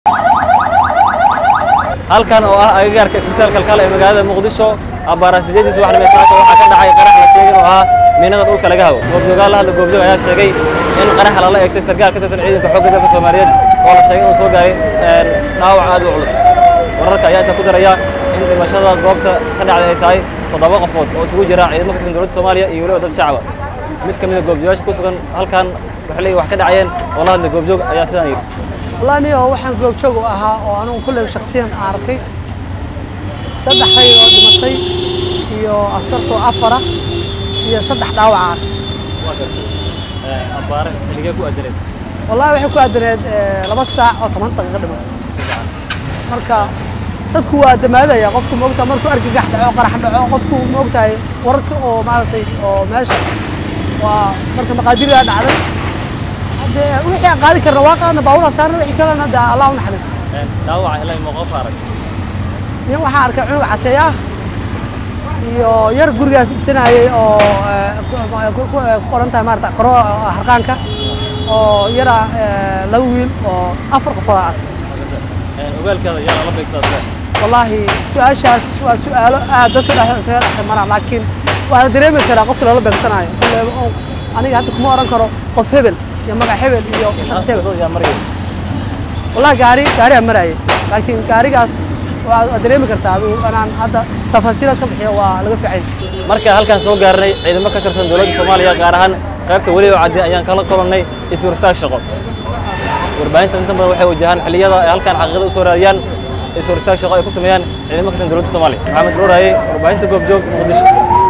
halkan oo ah agagaarka isbitaalka kalkale ee magaalada muqdisho abbaara sideedii subaxnimo ee saaka waxaa ka dhacay qarax la sheegay oo ahaa miinada dhulka laga hago goobjoogaal la hadla goobjoog ayaa sheegay in qaraxa lala eegtay sarkaal ka tirsan ciidanka xoogga dalka soomaaliyeed oo la sheegay inuu soo gaaray dhaawac aad u culus wararka ayaa inta ku daraya in dhimashada goobta ka dhacday ay tahay toddoba qofood oo isugu jira ciidamo ka tirsan dowladda soomaaliya iyo weliba dad shacaba mid ka mid a goobjoogaasha ku sugan halkan waxay leeyihin wax ka dhacayeen oo la hadlay goobjoog ayaa sidaan yidhi wallahi niyo waxaan goobjoog u ahaa oo anigu kulley shakhsiyan aan arkay saddex rayid oo dhimatay iyo askartoo afara iyo saddex dhaawac aan abbaare xilligee ku adaneed wallahi waxay ku aadaneed laba saac oo toban daqiiqo dhimatay marka dadku waa damaadaya qofku moogtaa markuu argagax dhaco qarax dhaco qofku moogtahay wararka oo maaragtay oo meesha waa marka maqaadiraa dhacday hadde wixii aan qaadi karna waa qaadna baaburaa saarna wixii kalena de allah u naxariisto dhaawaca ilaa ima qof arag nin waxaan arkay cunug caseey ah iyo yar gurigaas dhisanayay oo ku qoran tahay maarata qaro harqaanka oo yara laba wiil oo afar qofooda arkay ogaalkeeda yaa la beegsadaa wallaahi su-aashaas waa su-aalo aad dadka dhexda isaga dhex maraan laakiin waana dareemi karaa qofka loola beegsanayo aniga hadda kuma oran karo qof hebel iyo magac hebel iyo shaqs hebel yaa maraya wallahi gaari gaariyaa marayay laakiin gaarigaas waa dareemi kartaa adigu inaan hadda tafaasiila ka bixiyo waa laga fiicay marka halkaan soo gaarnay ciidamo ka tirsan dowladda soomaaliya gaar ahaan qaybta weli oo caddi ayaan kala kulannay iswarsaag shaqo warbaahinta inta badan waxay wajahaan xilliyada ay halkaan xaqiiqada u soo raadiyaan iswarsaag shaqo ay ku sameeyaan ciidamo ka tirsan dowladda soomaaliya maxamed ruuraaye warbaahinta goobjoog muqdisho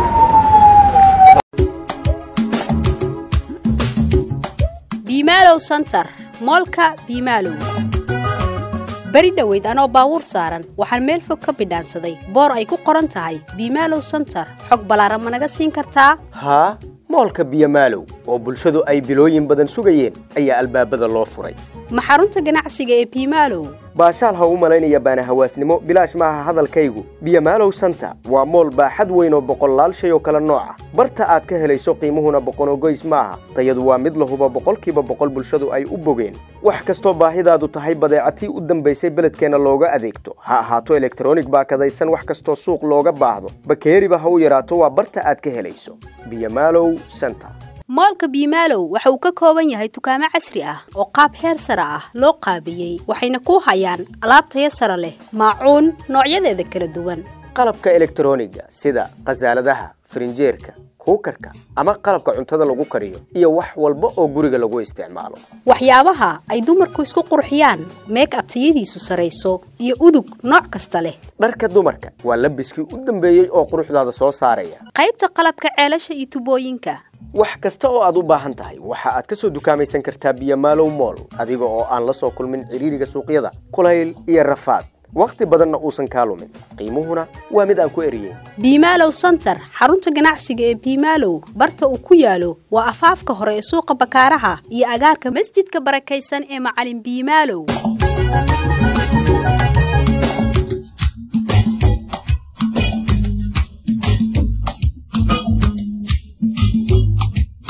biimaalow santar moolka biimaalow beri dhoweyd anoo baabuur saaran waxaan meel fog ka bidhaansaday boor ay ku qoran tahay biimaalow santar xog ballaaran ma naga siin kartaa haa moolka biyomaalow oo bulshadu ay bilooyin badan sugayeen ayaa albaabada loo furay ma xarunta ganacsiga ee biimaalow baashaal ha u malaynaya baana hawaasnimo bilaash maaha hadalkaygu biyomaalow santa waa mool baaxad weyn oo boqollaal shay oo kale nooca barta aad ka helayso qiimuhuna boqonogoys maaha tayadu waa mid lahuba boqolkiiba boqol bulshadu ay u bogeen wax kastoo baahidaadu tahay badeecatii u dambaysay beledkeenna looga adeegto ha ahaato elektronig baakadaysan wax kastoo suuq looga baahdo bakeeriba ha u yaraato waa barta aad ka helayso biyomaalow santa moolka biimaalow waxa uu ka kooban yahay dukaamo casri ah oo qaab heer sare ah loo qaabiyey waxayna ku hayaan alaab taya sare leh maacuun noocyadeeda kala duwan qalabka elektroniga sida khasaaladaha farinjeerka kuukarka ama qalabka cuntada lagu kariyo iyo wax walba oo guriga lagu isticmaalo waxyaabaha ay dumarku isku qurxiyaan meeg ab tayadiisu sarayso iyo udug nooc kasta leh dharka dumarka waa labiskii u dambeeyey oo quruxdaada soo saaraya qaybta qalabka ceelasha iyo tubooyinka wax kasta oo aad u baahan tahay waxa aad ka soo dukaamaysan kartaa biyomaalow mool adiga oo aan la soo kulmin cidhiiriga suuqyada kulayl iyo rafaad wakhti badanna uusan kaa lumin qiimuhuna waa mid aan ku eriyeyn biimaalow santar xarunta ganacsiga ee biimaalow barta uu ku yaalo waa afaafka hore ee suuqa bakaaraha iyo agaarka masjidka barakaysan ee macalin biimaalow